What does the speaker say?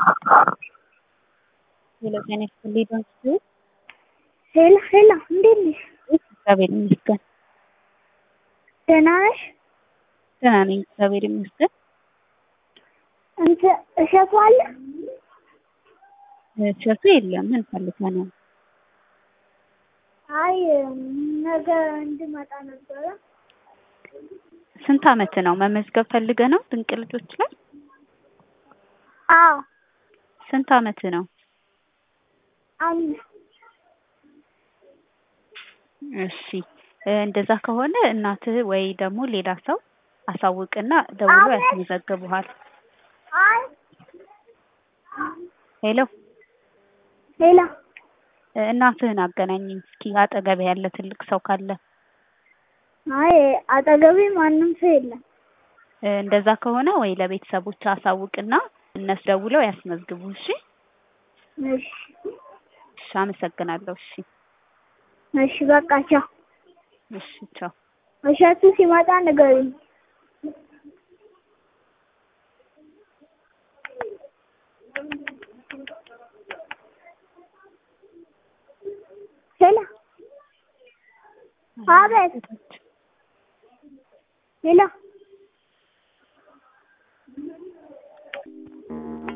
ሄሎ ጤና ይስጥልኝ ዶንት ሄሎ ሄሎ፣ እንዴት ነሽ? እግዚአብሔር ይመስገን ደህና ነሽ? ደህና ነኝ፣ እግዚአብሔር ይመስገን። እንትን እሸቱ አለ? እሸቱ የለም። ምን ፈልገህ ነው? አይ ነገ እንድመጣ ነበረ። ስንት አመት ነው? መመዝገብ ፈልገህ ነው? ድንቅ ልጆች ላይ አዎ ስንት አመት ነው? አምስት እሺ እንደዛ ከሆነ እናትህ ወይ ደግሞ ሌላ ሰው አሳውቅና ደውሎ አሜን። ያስመዘግቡሃል። አይ ሄሎ ሄሎ እናትህን አገናኝኝ እስኪ አጠገብህ ያለ ትልቅ ሰው ካለ። አይ አጠገቤ ማንም ሰው የለም። እንደዛ ከሆነ ወይ ለቤተሰቦች አሳውቅና እነሱ ደውለው ያስመዝግቡ። እሺ እሺ እሺ፣ አመሰግናለሁ። እሺ እሺ በቃ ቻው። እሺ፣ ቻው። እሸቱ ሲመጣ ንገሪኝ። ሄሎ አቤት ሄሎ